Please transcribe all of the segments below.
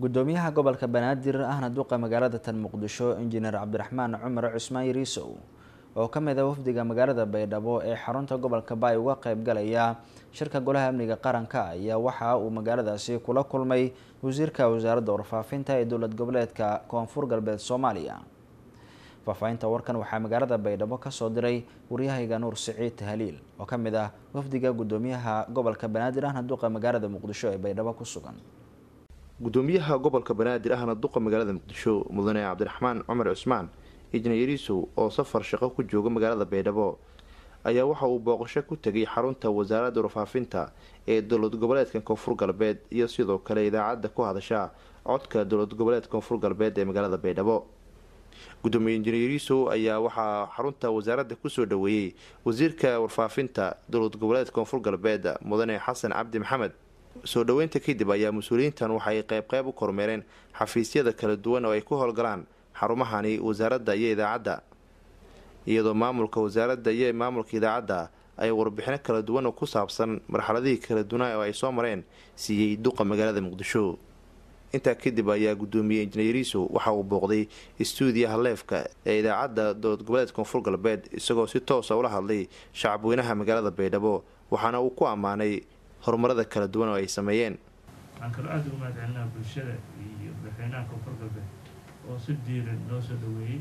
gudoomiyaha gobolka banaadir ahna duqa magaalada tan muqdisho injineer cabdiraxmaan cumar cusmaan yariisow oo ka mid a wafdiga magaalada baydhabo ee xarunta gobolka baay uga qeyb galaya shirka golaha amniga qaranka ayaa waxa uu magaaladaasi kula kulmay wasiirka wasaaradda warfaafinta ee dowlad goboleedka koonfur galbeed soomaaliya faahfaahinta warkan waxaa magaalada baydhabo kasoo diray waryahayga nuur siciid tahaliil oo ka mid ah wafdiga gudoomiyaha gobolka banaadir ahna duqa magaalada muqdisho ee baydhabo ku sugan gudoomiyaha gobolka banaadir ahna duqa magaalada muqdisho mudane cabdiraxmaan cumar cusmaan injineer yariisow oo safar shaqo ku jooga magaalada baydhabo ayaa waxa uu booqasho ku tegay xarunta wasaaradda warfaafinta ee dowlad goboleedka koonfur galbeed iyo sidoo kale idaacadda ku hadasha codka dowlad goboleedka koonfur galbeed ee magaalada baydhabo gudoomiye injineer yariisow ayaa waxaa xarunta wasaaradda kusoo dhaweeyey wasiirka warfaafinta dowlad goboleedka koonfur galbeed mudane xasan cabdi maxamed soo dhoweynta kadib ayaa mas-uuliyiintan waxay qeyb qeyb u kormeereen xafiisyada kala duwan oo ay ku howlgalaan xarumahani wasaaradda iyo idaacadda iyadoo maamulka wasaaradda iyo maamulka idaacadda ay warbixino kala duwan oo ku saabsan marxaladihii kala duwanaa oo ay soo mareen siiyey duqa magaalada muqdisho intaa kadib ayaa gudoomiyey injineeriisow waxa uu booqday istuudiyaha leefka ee idaacadda dowlad goboleedka koonfur galbeed isagoo si toosa ula hadlay shacabweynaha magaalada baydhabo waxaana uu ku ammaanay horumarada kala duwan oo ay sameeyeen waxaan kaloo aada ugu mahadcelinaa bulshada iyo madaxweynaha koonfur galbeed oo si diiran noo soo dhaweeyey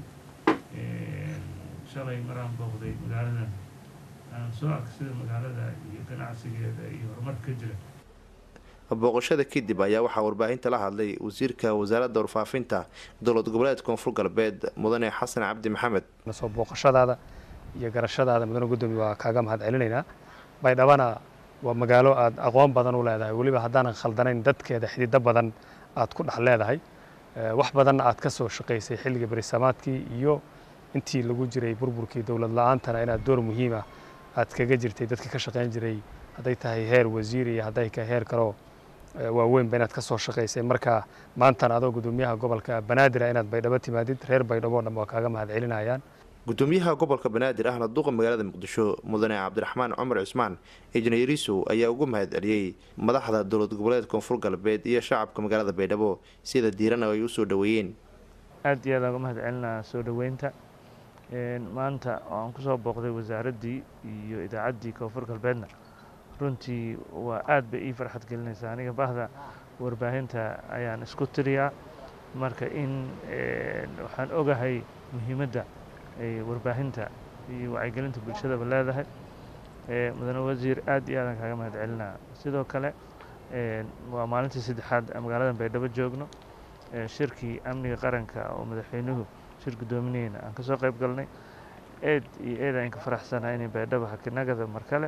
shalay maraan booqday magaaladan aan soo arka sida magaalada iyo ganacsigeeda iyo horumarka ka jira booqashada kadib ayaa waxaa warbaahinta la hadlay wasiirka wasaaradda warfaafinta dowlad goboleedka koonfur galbeed mudane xasan cabdi maxamed soo booqashadaada iyo garashadaada mudane gudoomiye waa kaaga mahad celinaynaa baydhabana waa magaalo aada aqoon badan u leedahay weliba haddaanan khaldanayn dadkeeda xidido badan aad ku dhex leedahay wax badanna aad ka soo shaqaysay xilliga berisamaadkii iyo intii lagu jiray burburkii dowlad la-aantana inaad door muhiima aad kaga jirtay dadka ka shaqayn jiray hadday tahay heer wasiir iyo hadday tahay heer kaloo waaweynba inaad ka soo shaqaysay marka maantana adoo gudoomiyaha gobolka banaadir inaad baydhabo timaadid reer baydhabo dhan waa kaaga mahad celinayaan gudoomiyaha gobolka banaadir ahna duqa magaalada muqdisho mudane cabdiraxmaan cumar cusmaan injineeriisow ayaa ugu mahad celiyey madaxda dowlad goboleed koonfur galbeed iyo shacabka magaalada baydhabo sida diirana ay usoo dhaweeyeen aada iyo aadaan uga mahad celinaa soo dhaweynta maanta aan kusoo booqday wasaaraddii iyo idaacaddii koonfur galbeedna runtii waa aad bay ii farxad gelinaysaa aniga bahda warbaahinta ayaan isku tiriyaa marka in waxaan ogahay muhiimadda ay warbaahinta iyo wacyigelinta bulshadaba leedahay mudane wasiir aad iyo aadaan kaaga mahad celinaa sidoo kale waa maalintii saddexaad magaalada baydhabo joogno shirkii amniga qaranka oo madaxweynuhu shir guddoomineyna aan kasoo qayb galnay eed iyo eed aan ka faraxsanaa inay baydhabo hakinagada mar kale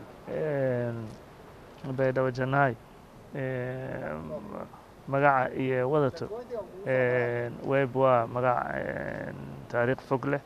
baydhabo janaay magaca iyo wadato web waa magac taariikh fog leh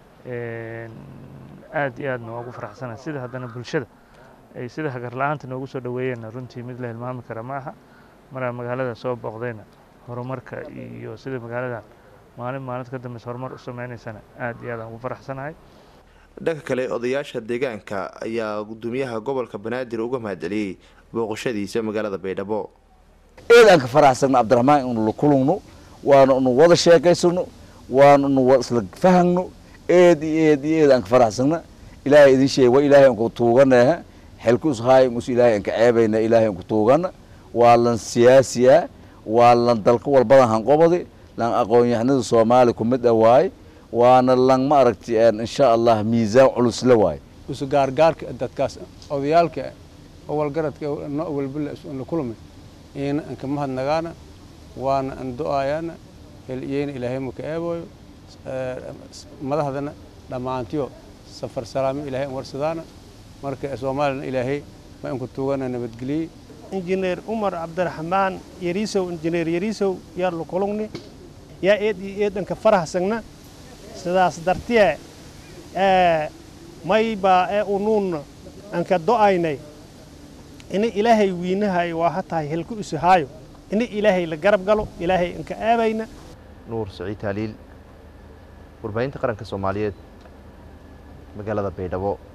aad iyo aadna waa ugu faraxsana sida haddana bulshada ay sida hagar la-aanta noogu soo dhaweeyeenna runtii mid la hilmaami kara ma aha maraa magaalada soo booqdayna horumarka iyo sida magaaladan maalin maalin ka dambeysa horumar u sameynaysana aad iyo aadaan ugu faraxsanahay dhanka kale odayaasha deegaanka ayaa gudoomiyaha gobolka banaadir uga mahadceliyey booqashadiisa magaalada baydhabo eedaan ka faraxsagno cabdiraxmaan inu la kulugno waana inu wada sheekaysano waana inu isla fahagno eed iyo eed iyo eed aan ka faraxsagna ilaahay idin sheeg waa ilaahay anku tuuganaha xelkus haay mus ilaahay anka ceebayna ilaahay anku tuugana waa lan siyaasiya waa lan dalka walbadan hanqobadi lan aqoon-yahanada soomaaliya kumid ah waaye waana lan ma aragti insha allah miisaan culusla waaye isu gaargaarka dadkaas odayaalka awalgaradka no walbala la kulmay ina anka mahadnagaana waana an do-ayaana heliyeyna ilaahay maka eebooyo madaxdana dhammaantiyo safar salaamo ilahay an warsadaana marka soomaaliyana ilaahay ma anku tuugana nabadgeliyey injineer umar cabdiraxmaan yariisow injineer yariisow yaa la kulugni yaa eed iyo eedanka farahsagna sidaas dartiye maybaa ee unuun anka do-aynay ini ilaahay wiinahayo waa hatahay helku isahaayo ini ilaahay la garab galo ilaahay anka aabayna nuur saciid taaliil warbaahinta qaranka soomaaliyeed magaalada baydhabo